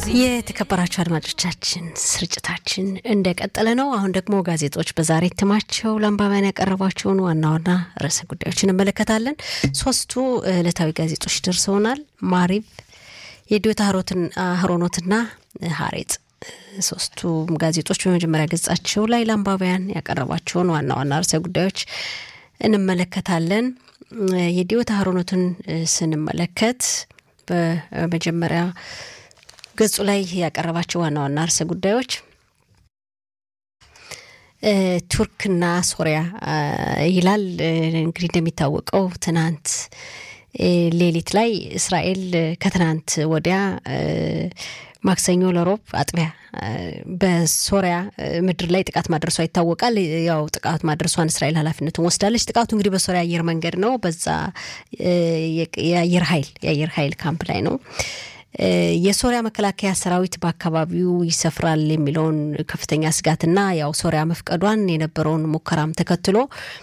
የተከበራችሁ አድማጮቻችን ስርጭታችን እንደቀጠለ ነው። አሁን ደግሞ ጋዜጦች በዛሬ እትማቸው ለአንባቢያን ያቀረቧቸውን ዋና ዋና ርዕሰ ጉዳዮች እንመለከታለን። ሶስቱ ዕለታዊ ጋዜጦች ደርሰውናል። ማሪብ፣ የዲዮታ ሀሮኖትና ሀሬጥ ሶስቱም ጋዜጦች በመጀመሪያ ገጻቸው ላይ ለአንባቢያን ያቀረቧቸውን ዋና ዋና ርዕሰ ጉዳዮች እንመለከታለን። የዲዮታ ሀሮኖትን ስንመለከት በመጀመሪያ ገጹ ላይ ያቀረባቸው ዋና ዋና ርዕሰ ጉዳዮች ቱርክና ሶሪያ ይላል። እንግዲህ እንደሚታወቀው ትናንት ሌሊት ላይ እስራኤል ከትናንት ወዲያ ማክሰኞ ለሮብ አጥቢያ በሶሪያ ምድር ላይ ጥቃት ማድረሷ ይታወቃል። ያው ጥቃት ማድረሷን እስራኤል ኃላፊነቱን ወስዳለች። ጥቃቱ እንግዲህ በሶሪያ አየር መንገድ ነው። በዛ የአየር ኃይል የአየር ኃይል ካምፕ ላይ ነው። የሶሪያ መከላከያ ሰራዊት በአካባቢው ይሰፍራል የሚለውን ከፍተኛ ስጋትና ያው ሶሪያ መፍቀዷን የነበረውን ሙከራም ተከትሎ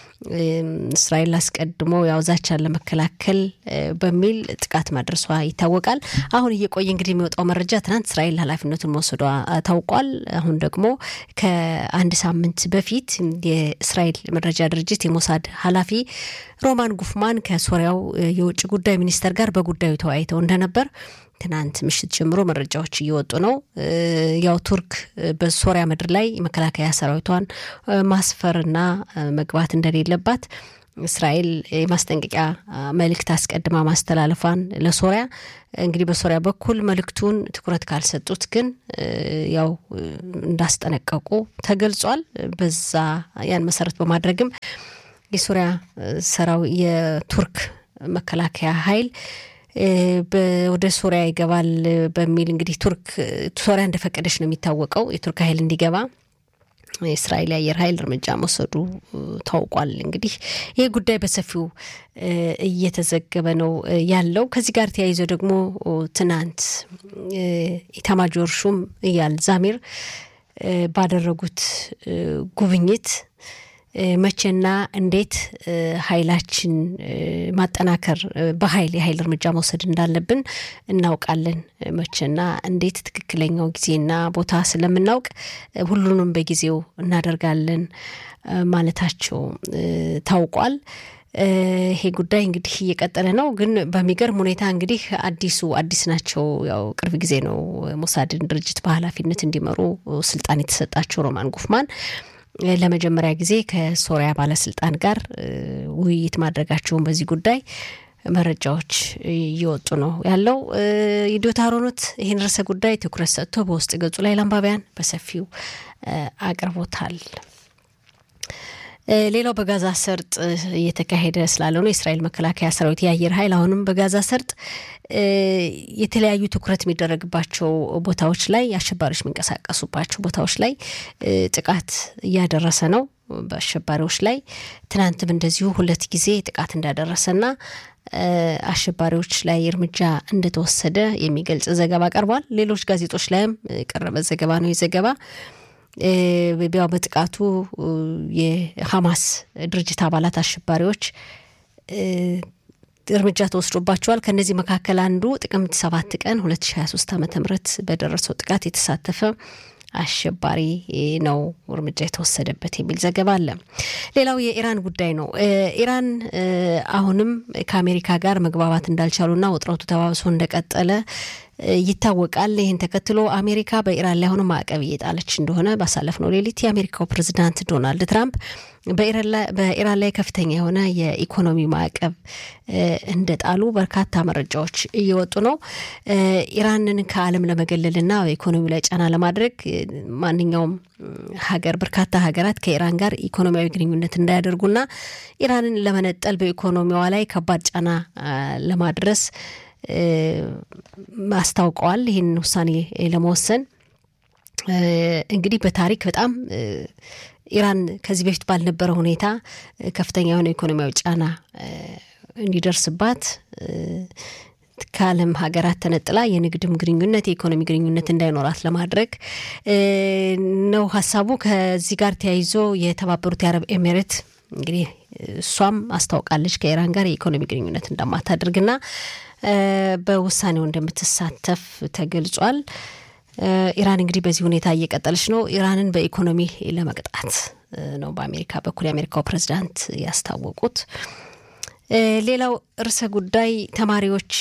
እስራኤል አስቀድሞ ያው ዛቻን ለመከላከል በሚል ጥቃት ማድረሷ ይታወቃል። አሁን እየቆየ እንግዲህ የሚወጣው መረጃ ትናንት እስራኤል ኃላፊነቱን መውሰዷ ታውቋል። አሁን ደግሞ ከአንድ ሳምንት በፊት የእስራኤል መረጃ ድርጅት የሞሳድ ኃላፊ ሮማን ጉፍማን ከሶሪያው የውጭ ጉዳይ ሚኒስተር ጋር በጉዳዩ ተወያይተው እንደነበር ትናንት ምሽት ጀምሮ መረጃዎች እየወጡ ነው። ያው ቱርክ በሶሪያ ምድር ላይ መከላከያ ሰራዊቷን ማስፈርና መግባት እንደሌለባት እስራኤል የማስጠንቀቂያ መልእክት አስቀድማ ማስተላለፏን ለሶሪያ እንግዲህ በሶሪያ በኩል መልእክቱን ትኩረት ካልሰጡት ግን ያው እንዳስጠነቀቁ ተገልጿል። በዛ ያን መሰረት በማድረግም የሶሪያ ሰራዊ የቱርክ መከላከያ ኃይል ወደ ሶሪያ ይገባል በሚል እንግዲህ ቱርክ ሶሪያ እንደፈቀደች ነው የሚታወቀው የቱርክ ኃይል እንዲገባ የእስራኤል የአየር ኃይል እርምጃ መውሰዱ ታውቋል። እንግዲህ ይህ ጉዳይ በሰፊው እየተዘገበ ነው ያለው። ከዚህ ጋር ተያይዞ ደግሞ ትናንት ኢታማጆር ሹም እያል ዛሚር ባደረጉት ጉብኝት መቼና እንዴት ኃይላችን ማጠናከር በኃይል የኃይል እርምጃ መውሰድ እንዳለብን እናውቃለን። መቼና እንዴት ትክክለኛው ጊዜና ቦታ ስለምናውቅ ሁሉንም በጊዜው እናደርጋለን ማለታቸው ታውቋል። ይሄ ጉዳይ እንግዲህ እየቀጠለ ነው። ግን በሚገርም ሁኔታ እንግዲህ አዲሱ አዲስ ናቸው። ያው ቅርብ ጊዜ ነው ሞሳድን ድርጅት በኃላፊነት እንዲመሩ ስልጣን የተሰጣቸው ሮማን ጉፍማን ለመጀመሪያ ጊዜ ከሶሪያ ባለስልጣን ጋር ውይይት ማድረጋቸውን በዚህ ጉዳይ መረጃዎች እየወጡ ነው ያለው። የዲዮታ ሀሮኖት ይህን ርዕሰ ጉዳይ ትኩረት ሰጥቶ በውስጥ ገጹ ላይ ለአንባቢያን በሰፊው አቅርቦታል። ሌላው በጋዛ ሰርጥ እየተካሄደ ስላለው ነው። የእስራኤል መከላከያ ሰራዊት የአየር ኃይል አሁንም በጋዛ ሰርጥ የተለያዩ ትኩረት የሚደረግባቸው ቦታዎች ላይ አሸባሪዎች የሚንቀሳቀሱባቸው ቦታዎች ላይ ጥቃት እያደረሰ ነው። በአሸባሪዎች ላይ ትናንትም እንደዚሁ ሁለት ጊዜ ጥቃት እንዳደረሰና አሸባሪዎች ላይ እርምጃ እንደተወሰደ የሚገልጽ ዘገባ ቀርቧል። ሌሎች ጋዜጦች ላይም የቀረበ ዘገባ ነው። የዘገባ ያው በጥቃቱ የሐማስ ድርጅት አባላት አሸባሪዎች እርምጃ ተወስዶባቸዋል። ከእነዚህ መካከል አንዱ ጥቅምት ሰባት ቀን 2023 ዓ ም በደረሰው ጥቃት የተሳተፈ አሸባሪ ነው እርምጃ የተወሰደበት የሚል ዘገባ አለ። ሌላው የኢራን ጉዳይ ነው። ኢራን አሁንም ከአሜሪካ ጋር መግባባት እንዳልቻሉና ውጥረቱ ተባብሶ እንደቀጠለ ይታወቃል። ይህን ተከትሎ አሜሪካ በኢራን ላይ አሁንም ማዕቀብ እየጣለች እንደሆነ ባሳለፍነው ሌሊት የአሜሪካው ፕሬዚዳንት ዶናልድ ትራምፕ በኢራን ላይ ከፍተኛ የሆነ የኢኮኖሚ ማዕቀብ እንደጣሉ በርካታ መረጃዎች እየወጡ ነው። ኢራንን ከዓለም ለመገለልና በኢኮኖሚ ላይ ጫና ለማድረግ ማንኛውም ሀገር በርካታ ሀገራት ከኢራን ጋር ኢኮኖሚያዊ ግንኙነት እንዳያደርጉና ኢራንን ለመነጠል በኢኮኖሚዋ ላይ ከባድ ጫና ለማድረስ አስታውቀዋል። ይህን ውሳኔ ለመወሰን እንግዲህ በታሪክ በጣም ኢራን ከዚህ በፊት ባልነበረ ሁኔታ ከፍተኛ የሆነ ኢኮኖሚያዊ ጫና እንዲደርስባት ከዓለም ሀገራት ተነጥላ የንግድም ግንኙነት የኢኮኖሚ ግንኙነት እንዳይኖራት ለማድረግ ነው ሀሳቡ። ከዚህ ጋር ተያይዞ የተባበሩት የአረብ ኤሜሬት እንግዲህ እሷም አስታውቃለች ከኢራን ጋር የኢኮኖሚ ግንኙነት እንደማታደርግና በውሳኔው እንደምትሳተፍ ተገልጿል። ኢራን እንግዲህ በዚህ ሁኔታ እየቀጠለች ነው። ኢራንን በኢኮኖሚ ለመቅጣት ነው በአሜሪካ በኩል የአሜሪካው ፕሬዚዳንት ያስታወቁት። ሌላው ርዕሰ ጉዳይ ተማሪዎች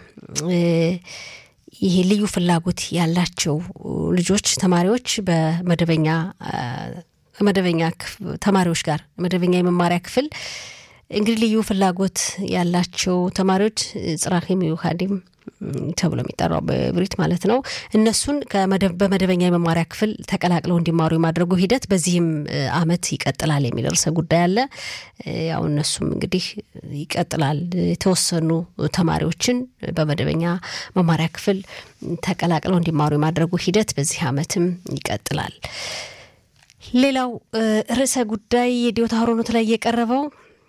ይሄ ልዩ ፍላጎት ያላቸው ልጆች ተማሪዎች በመደበኛ መደበኛ ተማሪዎች ጋር መደበኛ የመማሪያ ክፍል እንግዲህ ልዩ ፍላጎት ያላቸው ተማሪዎች ጽራሂም ዩሃዲም ተብሎ የሚጠራው በብሪት ማለት ነው። እነሱን በመደበኛ የመማሪያ ክፍል ተቀላቅለው እንዲማሩ የማድረጉ ሂደት በዚህም አመት ይቀጥላል የሚል ርዕሰ ጉዳይ አለ። ያው እነሱም እንግዲህ ይቀጥላል። የተወሰኑ ተማሪዎችን በመደበኛ መማሪያ ክፍል ተቀላቅለው እንዲማሩ የማድረጉ ሂደት በዚህ አመትም ይቀጥላል። ሌላው ርዕሰ ጉዳይ የዲዮታ ሆሮኖት ላይ የቀረበው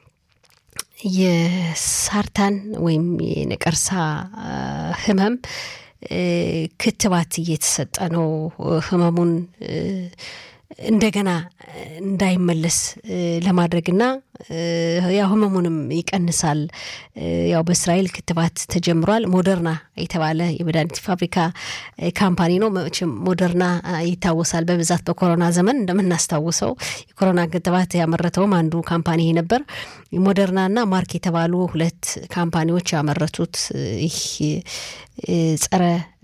የሳርታን ወይም የነቀርሳ ህመም ክትባት እየተሰጠ ነው። ህመሙን እንደገና እንዳይመለስ ለማድረግና ያው ህመሙንም ይቀንሳል። ያው በእስራኤል ክትባት ተጀምሯል። ሞደርና የተባለ የመድኃኒት ፋብሪካ ካምፓኒ ነው። መቼም ሞደርና ይታወሳል በብዛት በኮሮና ዘመን እንደምናስታውሰው የኮሮና ክትባት ያመረተውም አንዱ ካምፓኒ ነበር። ሞደርናና ማርክ የተባሉ ሁለት ካምፓኒዎች ያመረቱት ይህ ጸረ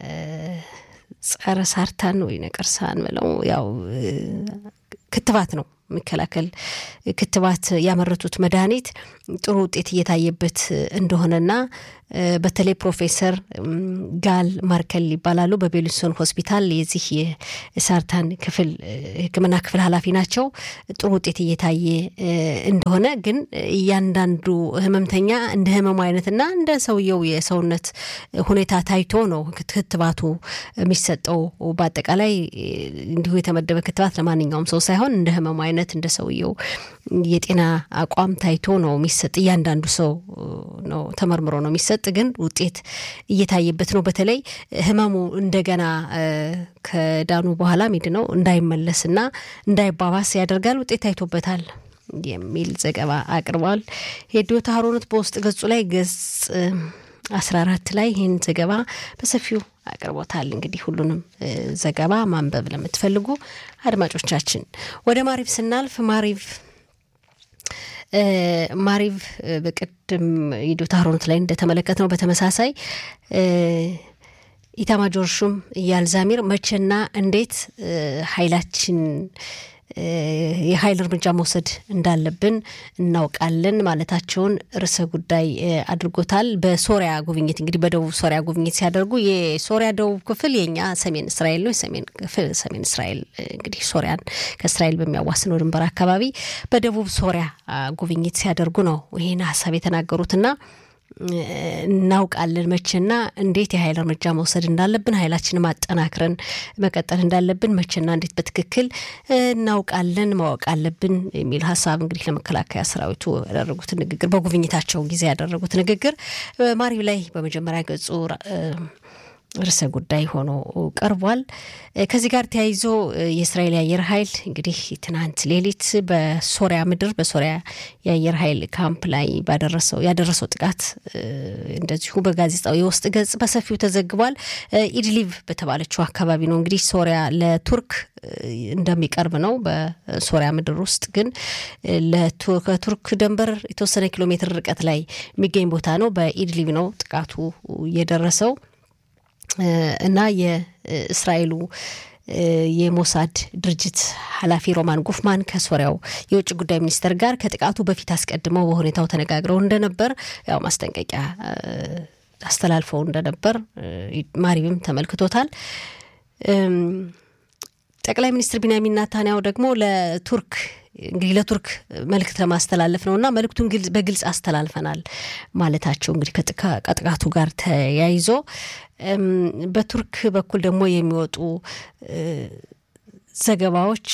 ጸረ ሳርታን ወይ ነቀርሳን ብለው ያው ክትባት ነው የሚከላከል ክትባት ያመረቱት መድኃኒት ጥሩ ውጤት እየታየበት እንደሆነና በተለይ ፕሮፌሰር ጋል ማርከል ይባላሉ። በቤሊንሶን ሆስፒታል የዚህ የሳርታን ክፍል ሕክምና ክፍል ኃላፊ ናቸው። ጥሩ ውጤት እየታየ እንደሆነ ግን እያንዳንዱ ህመምተኛ እንደ ህመሙ አይነትና እንደ ሰውየው የሰውነት ሁኔታ ታይቶ ነው ክትባቱ የሚሰጠው። በአጠቃላይ እንዲሁ የተመደበ ክትባት ለማንኛውም ሰው ሳይሆን እንደ ህመሙ አይነት እንደ ሰውየው የጤና አቋም ታይቶ ነው የሚሰጥ። እያንዳንዱ ሰው ነው ተመርምሮ ነው የሚሰጥ። ግን ውጤት እየታየበት ነው። በተለይ ህመሙ እንደገና ከዳኑ በኋላ ሚድነው እንዳይመለስና እንዳይባባስ ያደርጋል። ውጤት ታይቶበታል የሚል ዘገባ አቅርቧል። የዲዮታ ሀሮነት በውስጥ ገጹ ላይ ገጽ አስራ አራት ላይ ይህን ዘገባ በሰፊው አቅርቦታል። እንግዲህ ሁሉንም ዘገባ ማንበብ ለምትፈልጉ አድማጮቻችን ወደ ማሪቭ ስናልፍ ማሪቭ ማሪቭ በቅድም የዲዮታ ሀሮነት ላይ እንደተመለከት ነው በተመሳሳይ ኢታማጆር ሹም ኢያል ዛሚር መቼና እንዴት ኃይላችን የኃይል እርምጃ መውሰድ እንዳለብን እናውቃለን ማለታቸውን ርዕሰ ጉዳይ አድርጎታል። በሶሪያ ጉብኝት እንግዲህ በደቡብ ሶሪያ ጉብኝት ሲያደርጉ የሶሪያ ደቡብ ክፍል የኛ ሰሜን እስራኤል ነው። የሰሜን ክፍል ሰሜን እስራኤል እንግዲህ ሶሪያን ከእስራኤል በሚያዋስነው ድንበር አካባቢ በደቡብ ሶሪያ ጉብኝት ሲያደርጉ ነው ይህን ሀሳብ የተናገሩትና እናውቃለን መቼና እንዴት የኃይል እርምጃ መውሰድ እንዳለብን ኃይላችንን ማጠናክረን መቀጠል እንዳለብን መቼና እንዴት በትክክል እናውቃለን ማወቅ አለብን የሚል ሀሳብ እንግዲህ ለመከላከያ ሰራዊቱ ያደረጉት ንግግር በጉብኝታቸው ጊዜ ያደረጉት ንግግር ማሪው ላይ በመጀመሪያ ገጹ ርዕሰ ጉዳይ ሆኖ ቀርቧል። ከዚህ ጋር ተያይዞ የእስራኤል የአየር ኃይል እንግዲህ ትናንት ሌሊት በሶሪያ ምድር በሶሪያ የአየር ኃይል ካምፕ ላይ ባደረሰው ያደረሰው ጥቃት እንደዚሁ በጋዜጣው የውስጥ ገጽ በሰፊው ተዘግቧል። ኢድሊቭ በተባለችው አካባቢ ነው እንግዲህ ሶሪያ ለቱርክ እንደሚቀርብ ነው። በሶሪያ ምድር ውስጥ ግን ከቱርክ ድንበር የተወሰነ ኪሎ ሜትር ርቀት ላይ የሚገኝ ቦታ ነው። በኢድሊቭ ነው ጥቃቱ የደረሰው። እና የእስራኤሉ የሞሳድ ድርጅት ኃላፊ ሮማን ጉፍማን ከሶሪያው የውጭ ጉዳይ ሚኒስትር ጋር ከጥቃቱ በፊት አስቀድመው በሁኔታው ተነጋግረው እንደነበር ያው ማስጠንቀቂያ አስተላልፈው እንደነበር ማሪብም ተመልክቶታል። ጠቅላይ ሚኒስትር ቢንያሚን ናታንያሁ ደግሞ ለቱርክ እንግዲህ ለቱርክ መልእክት ለማስተላለፍ ነው እና መልእክቱን በግልጽ አስተላልፈናል ማለታቸው እንግዲህ ከጥቃቱ ጋር ተያይዞ በቱርክ በኩል ደግሞ የሚወጡ ዘገባዎች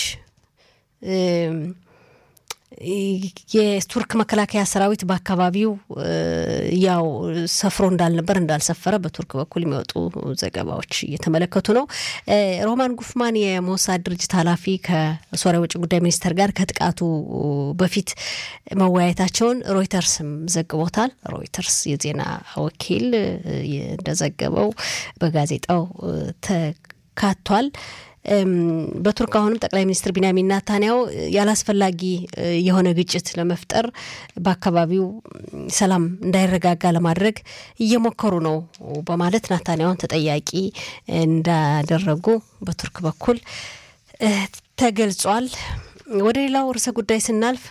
የቱርክ መከላከያ ሰራዊት በአካባቢው ያው ሰፍሮ እንዳልነበር እንዳልሰፈረ በቱርክ በኩል የሚወጡ ዘገባዎች እየተመለከቱ ነው። ሮማን ጉፍማን የሞሳድ ድርጅት ኃላፊ ከሶሪያ ውጭ ጉዳይ ሚኒስተር ጋር ከጥቃቱ በፊት መወያየታቸውን ሮይተርስም ዘግቦታል። ሮይተርስ የዜና ወኪል እንደዘገበው በጋዜጣው አካቷል። በቱርክ አሁንም ጠቅላይ ሚኒስትር ቢንያሚን ናታንያው ያላስፈላጊ የሆነ ግጭት ለመፍጠር በአካባቢው ሰላም እንዳይረጋጋ ለማድረግ እየሞከሩ ነው በማለት ናታንያውን ተጠያቂ እንዳደረጉ በቱርክ በኩል ተገልጿል። ወደ ሌላው ርዕሰ ጉዳይ ስናልፍ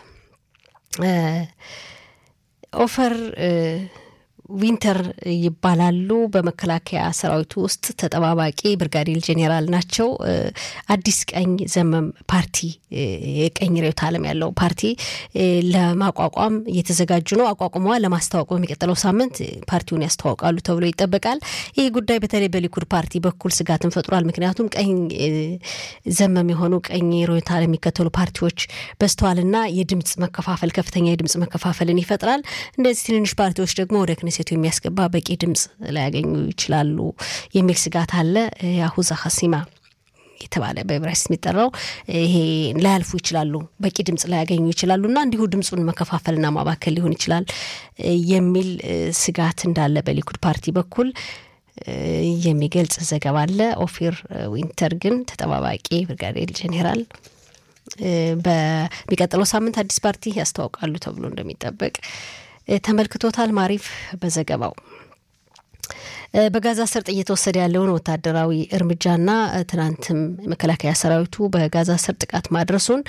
ኦፈር ዊንተር ይባላሉ። በመከላከያ ሰራዊቱ ውስጥ ተጠባባቂ ብርጋዴር ጄኔራል ናቸው። አዲስ ቀኝ ዘመም ፓርቲ የቀኝ ርዕዮተ ዓለም ያለው ፓርቲ ለማቋቋም እየተዘጋጁ ነው። አቋቁመዋል። ለማስታወቅ በሚቀጥለው ሳምንት ፓርቲውን ያስተዋውቃሉ ተብሎ ይጠበቃል። ይህ ጉዳይ በተለይ በሊኩድ ፓርቲ በኩል ስጋትን ፈጥሯል። ምክንያቱም ቀኝ ዘመም የሆኑ ቀኝ ርዕዮተ ዓለም የሚከተሉ ፓርቲዎች በዝተዋልና የድምፅ መከፋፈል ከፍተኛ የድምፅ መከፋፈልን ይፈጥራል። እንደዚህ ትንንሽ ፓርቲዎች ደግሞ ወደ ክኔሴቱ የሚያስገባ በቂ ድምፅ ላያገኙ ይችላሉ የሚል ስጋት አለ። የአሁዛ ሀሲማ የተባለ በዕብራይስጥ የሚጠራው ይሄ ላያልፉ ይችላሉ፣ በቂ ድምፅ ላያገኙ ይችላሉ እና እንዲሁ ድምፁን መከፋፈልና ማባከል ሊሆን ይችላል የሚል ስጋት እንዳለ በሊኩድ ፓርቲ በኩል የሚገልጽ ዘገባ አለ። ኦፊር ዊንተር ግን ተጠባባቂ ብርጋዴር ጄኔራል በሚቀጥለው ሳምንት አዲስ ፓርቲ ያስተዋውቃሉ ተብሎ እንደሚጠበቅ ተመልክቶታል። ማሪፍ በዘገባው በጋዛ ሰርጥ እየተወሰደ ያለውን ወታደራዊ እርምጃና ትናንትም መከላከያ ሰራዊቱ በጋዛ ሰርጥ ጥቃት ማድረሱን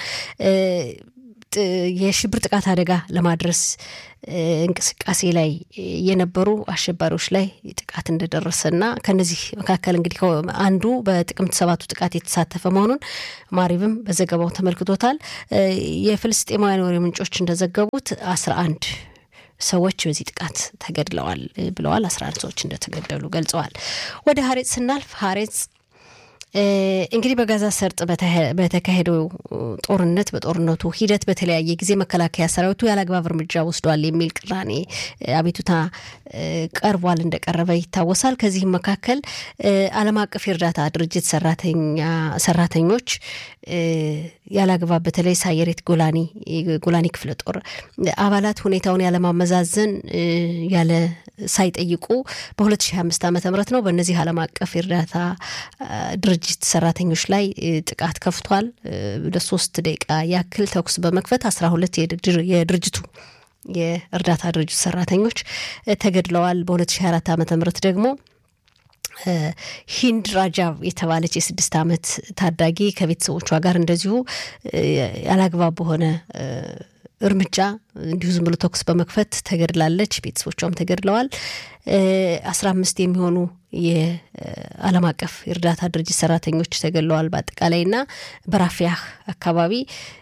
የሽብር ጥቃት አደጋ ለማድረስ እንቅስቃሴ ላይ የነበሩ አሸባሪዎች ላይ ጥቃት እንደደረሰና ከነዚህ መካከል እንግዲህ አንዱ በጥቅምት ሰባቱ ጥቃት የተሳተፈ መሆኑን ማሪብም በዘገባው ተመልክቶታል። የፍልስጤማውያን ወሬ ምንጮች እንደዘገቡት አስራ አንድ ሰዎች በዚህ ጥቃት ተገድለዋል ብለዋል። አስራ አንድ ሰዎች እንደተገደሉ ገልጸዋል። ወደ ሀሬጽ ስናልፍ ሀሬጽ እንግዲህ በጋዛ ሰርጥ በተካሄደው ጦርነት በጦርነቱ ሂደት በተለያየ ጊዜ መከላከያ ሰራዊቱ ያለአግባብ እርምጃ ወስዷል የሚል ቅራኔ አቤቱታ ቀርቧል እንደቀረበ ይታወሳል። ከዚህም መካከል ዓለም አቀፍ የእርዳታ ድርጅት ሰራተኞች ያለአግባብ በተለይ ሳየሬት ጎላኒ ጎላኒ ክፍለ ጦር አባላት ሁኔታውን ያለማመዛዘን ያለ ሳይጠይቁ በ2025 ዓ ም ነው በእነዚህ ዓለም አቀፍ የእርዳታ ድርጅት ሰራተኞች ላይ ጥቃት ከፍቷል። ለሶስት ደቂቃ ያክል ተኩስ በመክፈት አስራ ሁለት የድርጅቱ የእርዳታ ድርጅት ሰራተኞች ተገድለዋል። በ2024 ዓ ም ደግሞ ሂንድ ራጃብ የተባለች የስድስት ዓመት ታዳጊ ከቤተሰቦቿ ጋር እንደዚሁ ያላግባብ በሆነ እርምጃ እንዲሁ ዝም ብሎ ተኩስ በመክፈት ተገድላለች። ቤተሰቦቿም ተገድለዋል። አስራ አምስት የሚሆኑ የዓለም አቀፍ የእርዳታ ድርጅት ሰራተኞች ተገድለዋል በአጠቃላይ እና በራፊያህ አካባቢ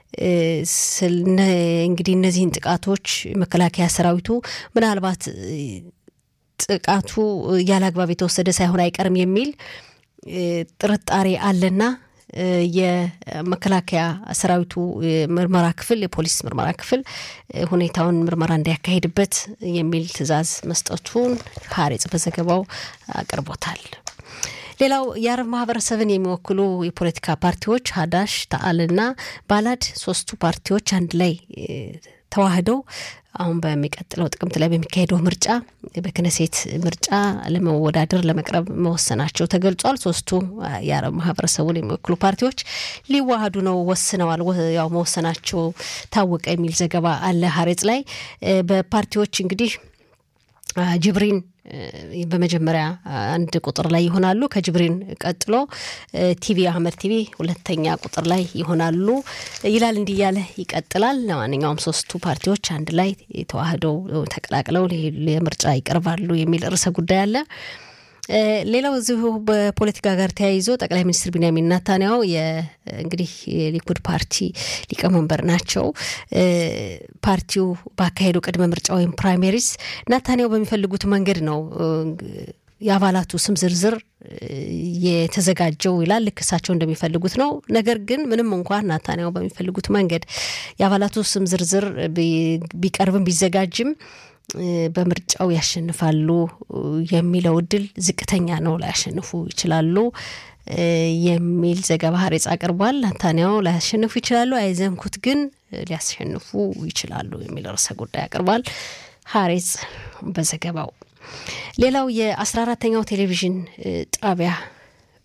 እንግዲህ እነዚህን ጥቃቶች መከላከያ ሰራዊቱ ምናልባት ጥቃቱ ያለ አግባብ የተወሰደ ሳይሆን አይቀርም የሚል ጥርጣሬ አለና የመከላከያ ሰራዊቱ ምርመራ ክፍል የፖሊስ ምርመራ ክፍል ሁኔታውን ምርመራ እንዲያካሄድበት የሚል ትዕዛዝ መስጠቱን ሀሬጽ በዘገባው አቅርቦታል። ሌላው የአረብ ማህበረሰብን የሚወክሉ የፖለቲካ ፓርቲዎች ሀዳሽ፣ ተአልና ባላድ ሶስቱ ፓርቲዎች አንድ ላይ ተዋህደው አሁን በሚቀጥለው ጥቅምት ላይ በሚካሄደው ምርጫ በክነሴት ምርጫ ለመወዳደር ለመቅረብ መወሰናቸው ተገልጿል። ሶስቱ የአረብ ማህበረሰቡን የሚወክሉ ፓርቲዎች ሊዋሃዱ ነው ወስነዋል። ያው መወሰናቸው ታወቀ የሚል ዘገባ አለ ሀሬጽ ላይ በፓርቲዎች እንግዲህ ጅብሪን በመጀመሪያ አንድ ቁጥር ላይ ይሆናሉ። ከጅብሪን ቀጥሎ ቲቪ አህመድ ቲቪ ሁለተኛ ቁጥር ላይ ይሆናሉ ይላል። እንዲህ እያለ ይቀጥላል። ለማንኛውም ሶስቱ ፓርቲዎች አንድ ላይ ተዋህደው ተቀላቅለው ለምርጫ ይቀርባሉ የሚል ርዕሰ ጉዳይ አለ። ሌላው እዚሁ በፖለቲካ ጋር ተያይዞ ጠቅላይ ሚኒስትር ቢንያሚን ናታንያሁ እንግዲህ የሊኩድ ፓርቲ ሊቀመንበር ናቸው። ፓርቲው ባካሄደው ቅድመ ምርጫ ወይም ፕራይሜሪስ ናታንያሁ በሚፈልጉት መንገድ ነው የአባላቱ ስም ዝርዝር የተዘጋጀው ይላል። ልክ እሳቸው እንደሚፈልጉት ነው። ነገር ግን ምንም እንኳን ናታንያሁ በሚፈልጉት መንገድ የአባላቱ ስም ዝርዝር ቢቀርብም ቢዘጋጅም በምርጫው ያሸንፋሉ የሚለው እድል ዝቅተኛ ነው፣ ላያሸንፉ ይችላሉ የሚል ዘገባ ሀሬጽ አቅርቧል። ናታንያሁ ላያሸንፉ ይችላሉ፣ አይዘንኩት ግን ሊያሸንፉ ይችላሉ የሚል ርዕሰ ጉዳይ አቅርቧል ሀሬጽ በዘገባው። ሌላው የአስራ አራተኛው ቴሌቪዥን ጣቢያ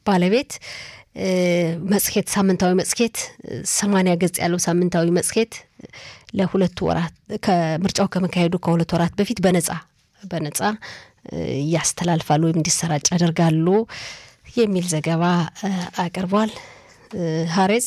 ባለቤት መጽሔት ሳምንታዊ መጽሔት ሰማንያ ገጽ ያለው ሳምንታዊ መጽሔት ለሁለት ወራት ከምርጫው ከመካሄዱ ከሁለት ወራት በፊት በነጻ በነጻ ያስተላልፋሉ ወይም እንዲሰራጭ ያደርጋሉ የሚል ዘገባ አቅርቧል። ሀሬጽ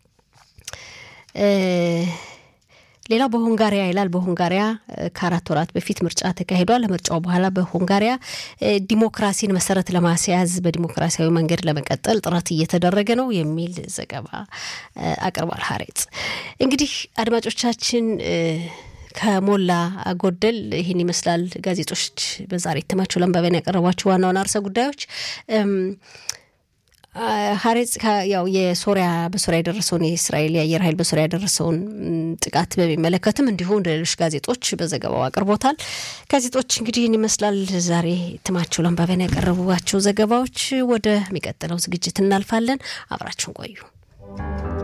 ሌላው በሆንጋሪያ ይላል። በሆንጋሪያ ከአራት ወራት በፊት ምርጫ ተካሂዷል። ለምርጫው በኋላ በሆንጋሪያ ዲሞክራሲን መሰረት ለማስያዝ በዲሞክራሲያዊ መንገድ ለመቀጠል ጥረት እየተደረገ ነው የሚል ዘገባ አቅርቧል። ሀሬጽ እንግዲህ አድማጮቻችን ከሞላ ጎደል ይህን ይመስላል። ጋዜጦች በዛሬ እትማቸው ለንባቢያን ያቀረቧቸው ዋና ዋና ርዕሰ ጉዳዮች ሀሬጽ ያው የሶሪያ በሶሪያ የደረሰውን የእስራኤል የአየር ኃይል በሶሪያ የደረሰውን ጥቃት በሚመለከትም እንዲሁ እንደ ሌሎች ጋዜጦች በዘገባው አቅርቦታል። ጋዜጦች እንግዲህ ይህን ይመስላል ዛሬ እትማቸው ለንባቢያን ያቀረቧቸው ዘገባዎች። ወደሚቀጥለው ዝግጅት እናልፋለን። አብራችሁን ቆዩ።